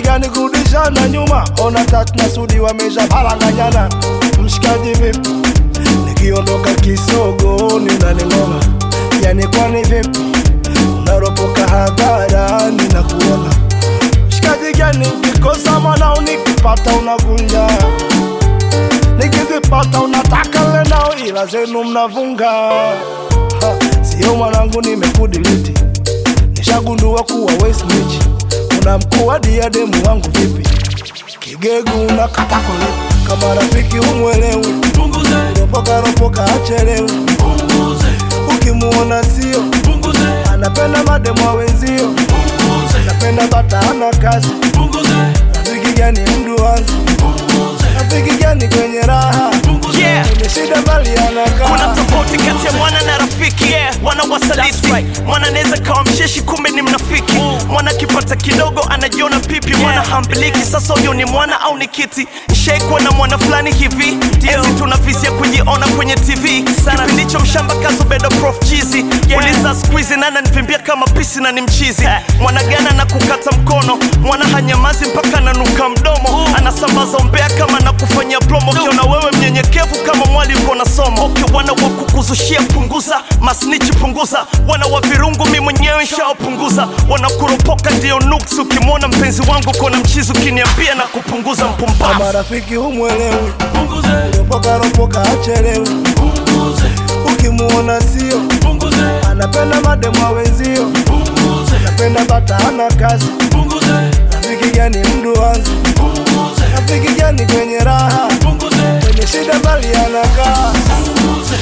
gani kurudishana nyuma? Ona tatu na Sudi wamesha paranganyana. Mshikaji vipi? Nikiondoka kisogo ninaning'oma, yani kwani vipi? Unaropoka hadharani na kuona mshikaji gani? Ukikosa mwana unikipata unakunja, nikizipata unataka lenao, ila zenu mnavunga. Ha, Sio mwanangu, nimekudiliti nishagundua kuwa we snitch. Una mkuu wa diademu wangu vipi? Kigegu unakata kulipa kama rafiki umwelewi, punguze, ropoka ropoka achelewi, punguze, ukimuona sio punguze, anapenda mademu wa wenzio, punguze, anapenda bata ana kazi. punguze, Rafiki gani mdu wanzi? punguze, Rafiki gani kwenye raha? punguze. Yeah. Kwenye shida bali kuna anakaa tofauti kati ya mwana na rafiki yeah. mwana wasaliti mwana anaweza kawa msheshi kumbe ni mnafiki mwana akipata kidogo anajiona pipi mwana hambiliki sasa huyo ni mwana au ni kiti shaikuwa na mwana fulani hivi enzi tunavizia kujiona kwenye tv kipindi cho mshamba kazo bedo prof chizi uliza skuizi nana nivimbia kama pisi na ni mchizi mwana gana na kukata mkono mwana hanyamazi mpaka ananuka mdomo anasambaza umbea kama na kufanyia promo ukiona wewe mnyenyekevu kama mwali uko na somo okay, wana wa kukuzushia punguza masnichi punguza wana wa virungu mi mwenyewe nshaopunguza wanakuropoka ndio nuks ukimwona mpenzi wangu kona mchizi ukiniambia na kupunguza mpumbavu kama rafiki umwelewi, Punguze, ropoka ropoka achelewi, punguze, ukimuona sio punguze, anapenda mademu wa wenzio, punguze, anapenda bata ana kazi. punguze, Rafiki gani mdu wanzi? punguze, Rafiki gani kwenye raha? punguze, Kwenye shida bali anakaa. punguze.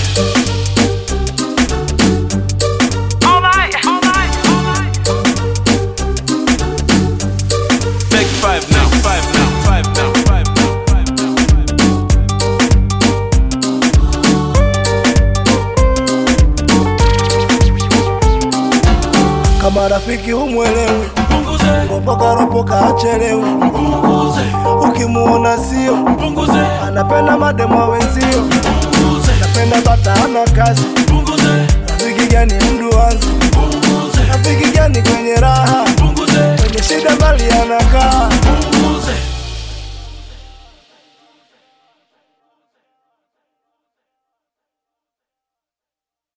Take five now, five now, five now, five now, five now, five now. Kama rafiki umwelewi, Punguze, ropoka ropoka achelewi, punguze, ukimuona sio punguze, anapenda mademu wa wenzio, punguze, anapenda bata ana kazi. punguze, Rafiki gani mdu wanzi? punguze, Rafiki gani kwenye raha? punguze, Kwenye shida bali anakaa. punguze.